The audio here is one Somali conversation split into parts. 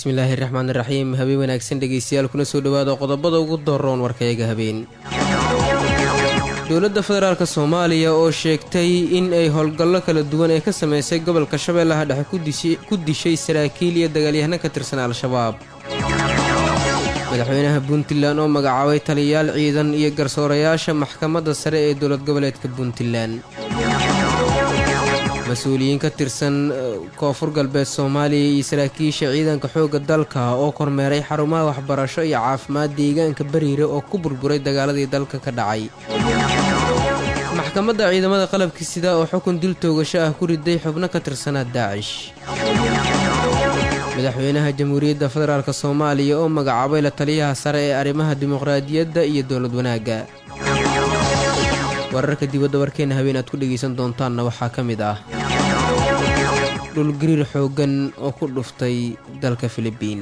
bismillaahi raxmaan raxiim habeen wanaagsan dhegeystayaal kuna soo dhowaada qodobada ugu doroon warkayaga habeen dowladda federaalk soomaaliya oo sheegtay in ay howlgallo kala duwan ee ka sameysay gobolka shabeellaha dhexe ku dishay saraakiil iyo dagaalyahano ka tirsan al-shabaab madaxweynaha puntland oo magacaabay taliyayaal ciidan iyo garsoorayaasha maxkamadda sare ee dowlad goboleedka puntland mas-uuliyiin ka tirsan koonfur galbeed soomaaliya iyo saraakiisha ciidanka xoogga dalka oo kormeeray xarumaha waxbarasho iyo caafimaad deegaanka bariire oo ku burburay dagaaladii dalka ka dhacay maxkamadda ciidamada qalabka sida oo xukun dil toogasho ah ku riday xubno ka tirsanaa daacish madaxweynaha jamhuuriyadda federaalk soomaaliya oo magacaabay la taliyaha sare ee arrimaha dimuqraadiyadda iyo dowlad wanaagga wararka dibadda warkeena habeen aad ku dhegaysan doontaanna waxaa ka mid ah dhulgariir xooggan oo ku dhuftay dalka filibiin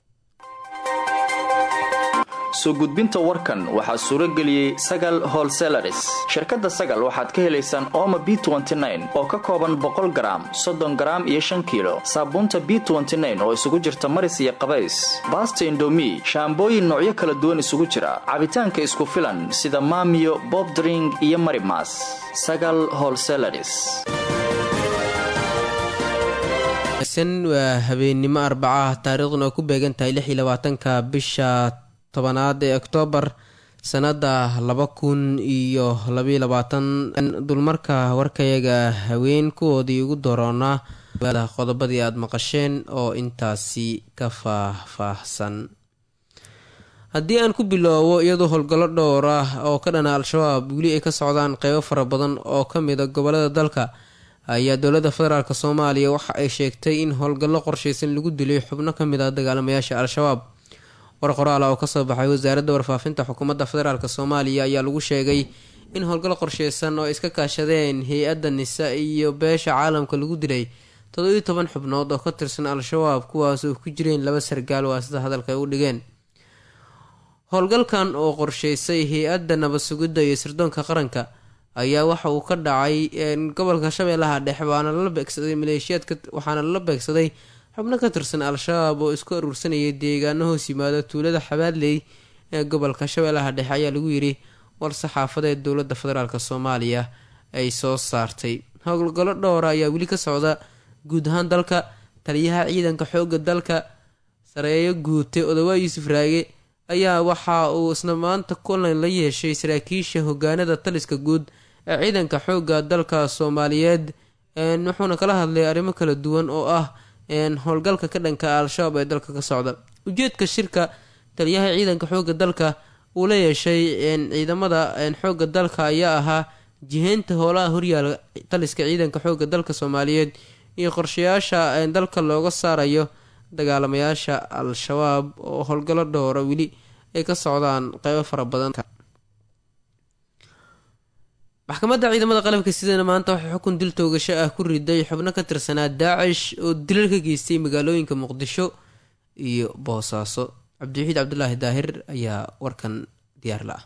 soo gudbinta warkan waxaa suuro geliyey sagal holselaris shirkadda sagal waxaad ka helaysaan ooma b oo ka kooban boqol garaam soddon garaam iyo shan kiilo saabuunta b oo isugu jirta maris iyo qabays baasta indomi shaambooyin noocyo kala duwan isugu jira cabitaanka isku filan sida maamiyo bobdring iyo marimas sagal holselaris waa habeennimo arbacaah taariikhduna oo ku beegan tahay lix iyo labaatanka bisha tobanaad ee oktoobar sannada laba kun iyo labaiyo labaatan dulmarka warkayaga haween kuwoodii ugu doroonaa qodobadii aada maqasheen oo intaasi ka faah-faahsan haddii aan ku biloobo iyadoo howlgallo dhowr ah oo ka dhana al-shabaab weli ay ka socdaan qeybo fara badan oo ka mida gobolada dalka ayaa dowladda federaalk soomaaliya waxa ay sheegtay in howlgallo qorshaysan lagu dilay xubno ka mid ah dagaalamayaasha al-shabaab war qoraal oo kasoo baxay wasaaradda warfaafinta xukuumadda federaalk soomaaliya ayaa lagu sheegay in howlgal qorsheysan oo iska kaashadeen hay-adda nisa iyo beesha caalamka lagu dilay toddobiyo toban xubnood oo ka tirsan al-shabaab kuwaas oo ku jireen laba sargaal waa sida hadalka ay u dhigeen howlgalkan oo qorsheysay hay-adda nabad sugidda iyo sirdoonka qaranka ayaa waxa uu ka dhacay gobolka shabeellaha dhexe waana lala beegsaday maleeshiyaadka waxaana lala beegsaday xubno ka tirsan al-shabaab oo isku aruursanayay deegaano hoos yimaada tuulada xabaadley ee gobolka shabeellaha dhexe ayaa lagu yidhi war saxaafadeed dowladda federaalk soomaaliya ay soo saartay howlgallo dhowra ayaa weli ka socda guud ahaan dalka taliyaha ciidanka xoogga dalka sareeyo guute odawaa yuusuf raage ayaa waxa uu isna maanta kulan la yeeshay saraakiisha hogaanada taliska guud ee ciidanka xoogga dalka soomaaliyeed wuxuuna kala hadlay arrimo kala duwan oo ah howlgalka ka dhanka al-shabaab ee dalka ka socda ujeedka shirka taliyaha ciidanka xoogga dalka uu la yeeshay ciidamada xoogga dalka ayaa ahaa jiheynta howlaha horyaala taliska ciidanka xoogga dalka soomaaliyeed iyo qorshayaasha dalka looga saarayo dagaalamayaasha al-shabaab oo howlgallo dhowra weli ay ka socdaan qeybo fara badan maxkamadda ciidamada qalabka sidana maanta waxay xukun dil toogasho ah ku riday xubno ka tirsanaa daacish oo dilal ka geystay magaalooyinka muqdisho iyo boosaaso cabdiwaxiid cabdulaahi daahir ayaa warkan diyaar la ah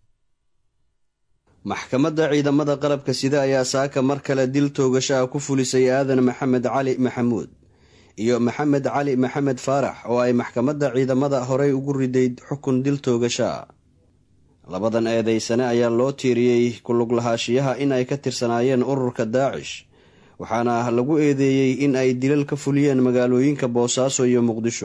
maxkamadda ciidamada qalabka sida ayaa saaka mar kale dil toogasho ah ku fulisay aadan maxamed cali maxamuud iyo maxamed cali maxamed faarax oo ay maxkamadda ciidamada horey ugu riday xukun dil toogasho ah labadan eedeysane ayaa loo tiiriyey kulug lahaashiyaha in ay ka tirsanaayeen ururka daacish waxaana lagu eedeeyey in ay dilal ka fuliyeen magaalooyinka boosaaso iyo muqdisho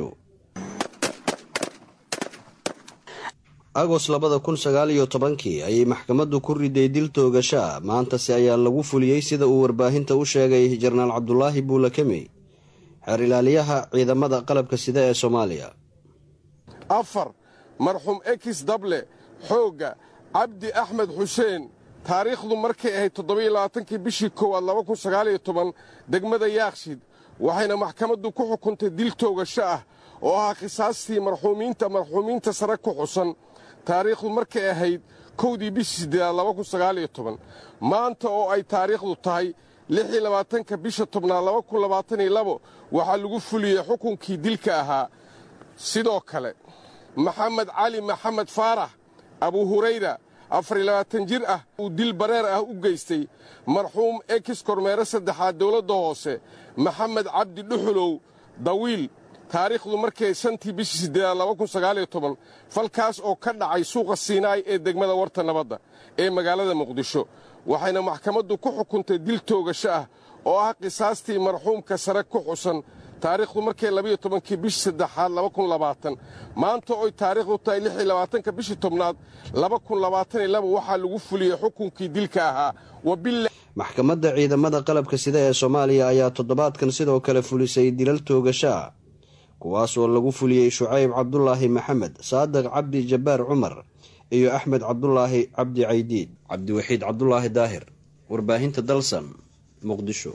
agos labada kun sagaal iyo tobankii ayay maxkamaddu ku riday dil toogasho ah maantase ayaa lagu fuliyey sida uu warbaahinta u sheegay jenaraal cabdulaahi buulakemey xeer ilaaliyaha ciidamada qalabka sida ee soomaaliya afar marxuum ekis dable xoogga cabdi axmed xuseen taariikhdu markay ahayd toddobaiyoabaatankii bishii koowaad laba kun sagaaliyo toban degmada yaakshid waxayna maxkamaddu ku xukuntay dil toogasho ah oo ahaa khisaastii marxuumiinta marxuumiinta sare ku xusan taariikhdu markay ahayd kowdii bishii siddeedaad laba kun sagaaliyo toban maanta oo ay taariikhdu tahay lixii labaatanka bisha tobnaad laba kun labaataniyo labo waxaa lagu fuliyey xukunkii dilka ahaa sidoo kale maxamed cali maxamed faarax abu hurayra afar iyo labaatan jir ah uu dil bareer ah u geystay marxuum ekis kormeere saddexaad dowladda hoose maxamed cabdi dhuxulow dawiil taariikhdu markay shantii bishii siddeedaad falkaas oo ka dhacay suuqa siinaay ee degmada warta nabadda ee magaalada muqdisho waxayna maxkamaddu ku xukuntay dil toogasho ah oo ah qisaastii marxuumka sare ku xusan taariikhdu markay labayo tobankii bishii saddexaad laba kun labaatan maanta oy taariikhdu tahay lix iyo labaatanka bishii tobnaad laba kun labaatan iyo laba waxaa lagu fuliyey xukunkii dilka ahaa wabila maxkamadda ciidamada qalabka sida ee soomaaliya ayaa toddobaadkan sidoo kale fulisay dilal toogasho ah kuwaas oo lagu fuliyey shucayb cabdulaahi maxamed saadiq cabdi jabbaar cumar iyo axmed cabdulaahi cabdi caydiid cabdiwaxiid cabdulaahi daahir warbaahinta dalsan muqdisho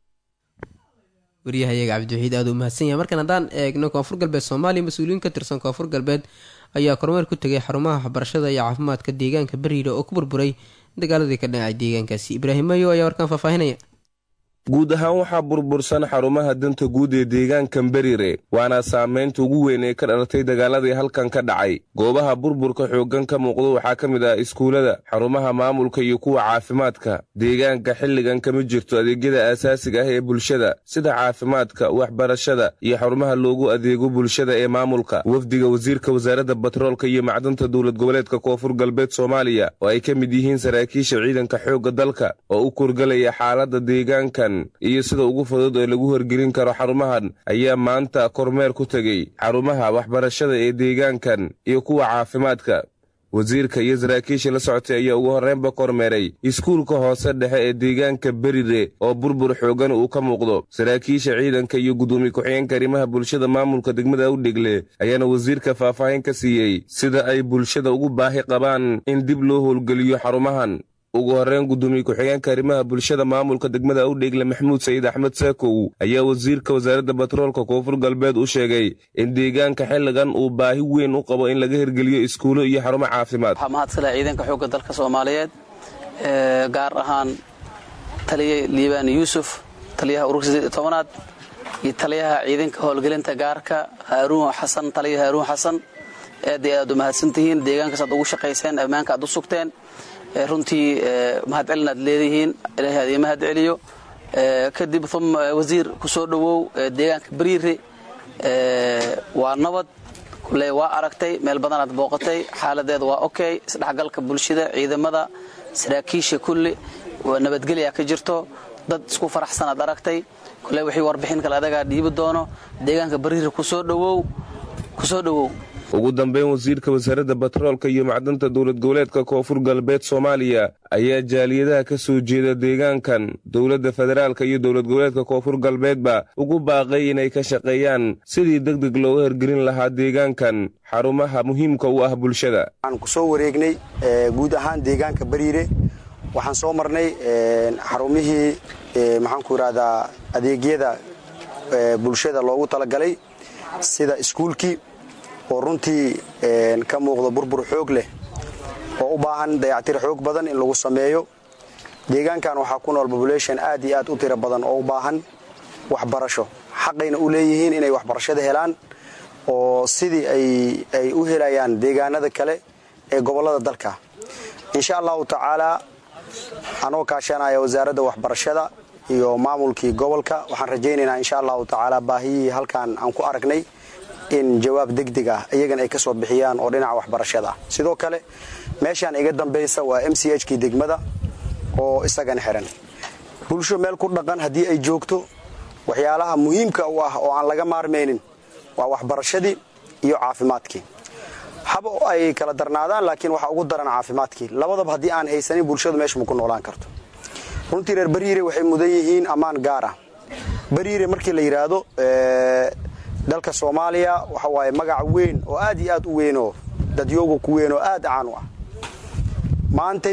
waryahayaga cabdiwaxiid aada u mahadsan yahay markan haddaan eegno koonfur galbeed soomaaliya mas-uuliyiin ka tirsan koonfur galbeed ayaa kormeer ku tegay xarumaha waxbarashada iyo caafimaadka deegaanka beriira oo ku burburay dagaaladii ka dhacay deegaankaasi ibraahim mayo ayaa warkaan faahfaahinaya guud ahaan waxaa burbursan xarumaha danta guud ee deegaankan berire waana saamaynta ugu weyn ee ka dhalatay dagaaladii halkan ka dhacay goobaha burburka xooggan ka muuqdo waxaa ka mid ah iskuullada xarumaha maamulka iyo kuwa caafimaadka deegaanka xilligan kama jirto adeegyada aasaasiga ah ee bulshada sida caafimaadka waxbarashada iyo xarumaha loogu adeego bulshada ee maamulka wafdiga wasiirka wasaaradda batroolka iyo macdanta dowlad goboleedka koonfur galbeed soomaaliya oo ay ka mid yihiin saraakiisha ciidanka xoogga dalka oo u kurgalaya xaaladda deegaankan iyo sida ugu fudud ee lagu horgelin karo xarumahan ayaa maanta kormeer ku tegey xarumaha waxbarashada ee deegaankan iyo kuwa caafimaadka wasiirka iyo saraakiisha la socotay ayaa ugu horreynba kormeeray iskuulka hoose dhexe ee deegaanka berire oo burbur xooggan uu ka muuqdo saraakiisha ciidanka iyo guddoomiye ku-xigeenka arrimaha bulshada maamulka degmada awdhegle ayaana wasiirka faahfaahin ka siiyey sida ay bulshada ugu baahi qabaan in dib loo howlgeliyo xarumahan ugu horreyn guddoomiye ku-xigeenka arrimaha bulshada maamulka degmada awdheegle maxamuud sayid axmed saakow ayaa wasiirka wasaaradda batroolka koonfur galbeed u sheegay in deegaanka xilligan uu baahi weyn u qabo in laga hirgeliyo iskuulo iyo xarumo caafimaad waxaa mahadskale ciidanka xoogga dalka soomaaliyeed gaar ahaan taliya liibaan yuusuf taliyaha ururka tobanaad iyo taliyaha ciidanka howlgelinta gaarka haaruun xasan taliya haaruun xasan aad iyo aad u mahadsantihiin deegaankaas aad ugu shaqayseen ammaanka aad u sugteen runtii mahadcelin aad leedihiin ilaahay aad ii mahad celiyo kadib uma wasiir ku soo dhowow deegaanka bariire waa nabad kule waa aragtay meel badanaad booqatay xaaladeeda waa okay isdhexgalka bulshada ciidamada saraakiisha kulli nabadgelya ka jirto dad isku faraxsanaad aragtay kule wixii warbixin kale adagaa dhiibi doono deegaanka bariire kusoo dhowow kusoo dhowow ugu dambeyn wasiirka wasaaradda batroolka iyo macdanta dowlad goboleedka koonfur galbeed soomaaliya ayaa jaaliyadaha ka soo jeeda deegaankan dowladda federaalka iyo dowlad goboleedka koonfur galbeedba ugu baaqay inay ka shaqeeyaan sidii deg deg looga hirgelin lahaa deegaankan xarumaha muhiimka u ah bulshada waxaan ku soo wareegnay guud ahaan deegaanka bariire waxaan soo marnay xarumihii maxaanku idhahdaa adeegyada bulshada loogu talagalay sida iskuulkii oo runtii ka muuqda burbur xoog leh oo u baahan dayactir xoog badan in lagu sameeyo deegaankan waxaa ku nool population aad iyo aad u tiro badan oo u baahan waxbarasho xaqayna u leeyihiin inay waxbarashada helaan oo sidii ay u helayaan deegaanada kale ee gobollada dalka insha allahu tacaalaa anoo kaashanaya wasaaradda waxbarashada iyo maamulkii gobolka waxaan rajaynaynaa insha allahu tacaala baahiyihii halkan aan ku aragnay in jawaab degdeg ah iyagan ay ka soo bixiyaan oo dhinaca waxbarashada ah sidoo kale meeshaan iga dambaysa waa m c h kii degmada oo isagana xiran bulsho meel ku dhaqan haddii ay joogto waxyaalaha muhiimka u ah oo aan laga maarmaynin waa waxbarashadii iyo caafimaadkii haba ay kala darnaadaan laakiin waxaa ugu daran caafimaadkii labadaba haddii aan haysanin bulshadu meesha ma ku noolaan karto runtii reer bariire waxay mudan yihiin ammaan gaar ah bariire markii la yidhaahdo dalka soomaaliya waxa waaye magac weyn oo aad iyo aad u weynoo dadyooga ku weyn oo aad caan u ah maantay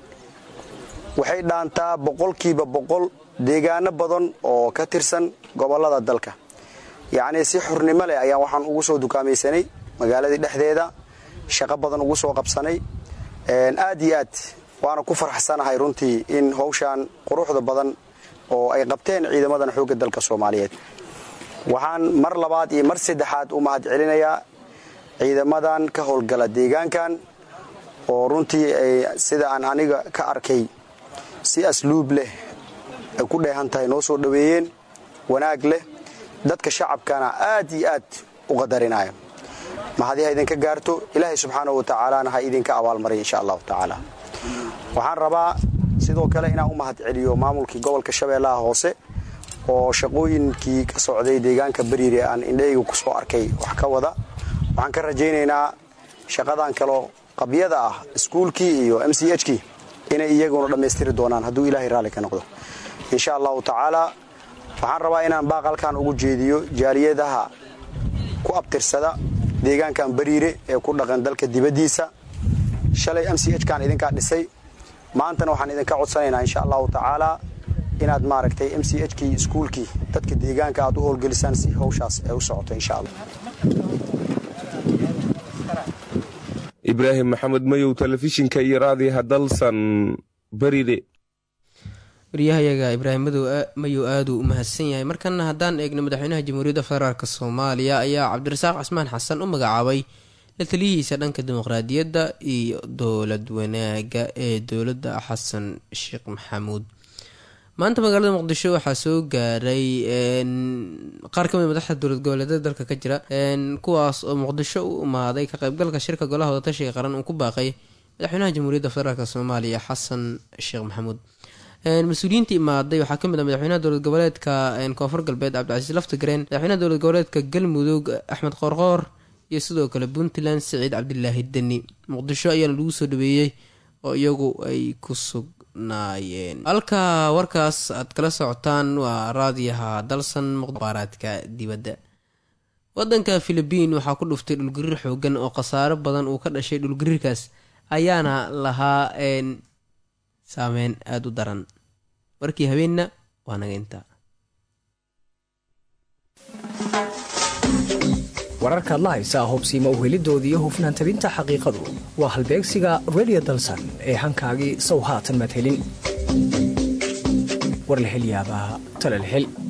waxay dhaantaa boqolkiiba boqol deegaano badan oo ka tirsan gobollada dalka yacnii si xurnimo leh ayaan waxaan ugu soo dukaamaysanay magaaladii dhexdeeda shaqo badan ugu soo qabsanay aad iyo aad waana ku farxsanahay runtii in hawshaan quruxda badan oo ay qabteen ciidamadan xoogga dalka soomaaliyeed waxaan mar labaad iyo mar saddexaad u mahad celinayaa ciidamadan ka howlgala deegaankan oo runtii ay sida aan aniga ka arkay si asluub leh ay ku dheehan tahay noo soo dhoweeyeen wanaag leh dadka shacabkana aad iyo aad u qadarinaya mahadi ha idinka gaarto ilaahay subxaanahu wa tacaalana ha idinka abaalmariya insha allahu tacaala waxaan rabaa sidoo kale inaan u mahad celiyo maamulkii gobolka shabeellaha hoose oo shaqooyinkii ka socday deegaanka bariire aan indhahayga ku soo arkay wax ka wada waxaan ka rajaynaynaa shaqadan kaloo qabyada ah iskuulkii iyo m c h kii inay iyaguna dhammaystiri doonaan hadduu ilaahay raalli ka noqdo insha allahu tacaala waxaan rabaa inaan baaqalkan ugu jeediyo jaaliyadaha ku abtirsada deegaankan bariire ee ku dhaqan dalka dibaddiisa shalay m c h kan idinkaa dhisay maantana waxaan idinka codsanaynaa insha allahu tacaala inaad maaragtay m c h kii iskuulkii dadka deegaanka aad u howlgelisaan si hawshaas ay u socoto insha allah ibraahim maxamed mayow telefishinka iyo raadiyaha dalsan bariire waryahayaga ibraahim mayow aaduu u mahadsan yahay markana haddaan eegno madaxweynaha jamhuuriyadda federaalk soomaaliya ayaa cabdirasaaq cismaan xasan u magacaabay la taliyihiisa dhanka dimuqraadiyadda iyo dowlad wanaaga ee dowladda xasan sheekh maxamuud maanta magaalada muqdisho waxaa soo gaaray qaar kamid madaxda dowlad goboleedyada dalka ka jira kuwaas oo muqdisho u imaaday ka qeybgalka shirka golaha wadatashiga qaran uu ku baaqay madaxweynaha jamhuuriyadda federaalk soomaaliya xasan sheekh maxamuud mas-uuliyiinta imaaday waxaa kamid ah madaxweynaha dowlad goboleedka koonfur galbeed cabdicasiis laftigreen madaxweynaha dowlad goboleedka galmudug axmed qoorqoor iyo sidoo kale puntland siciid cabdilaahi deni muqdisho ayaana lagu soo dhaweeyey oo iyagu ay ku sugnaayeen halka warkaas aad kala socotaan waa raadiyaha dalsan muqbaaraadka dibadda wadanka philibiin waxaa ku dhuftay dhulgariir xoogan oo khasaaro badan uu ka dhashay dhulgariirkaas ayaana lahaa saameyn aada u daran warkii habeenna waa naga intaa wararkaad la haysaa hubsiima uhelidooda iyo hufnaan tabinta xaqiiqadu waa halbeegsiga redio dalsan ee hankaagii sow haatan madhelin war la hel yaabaa tala la hel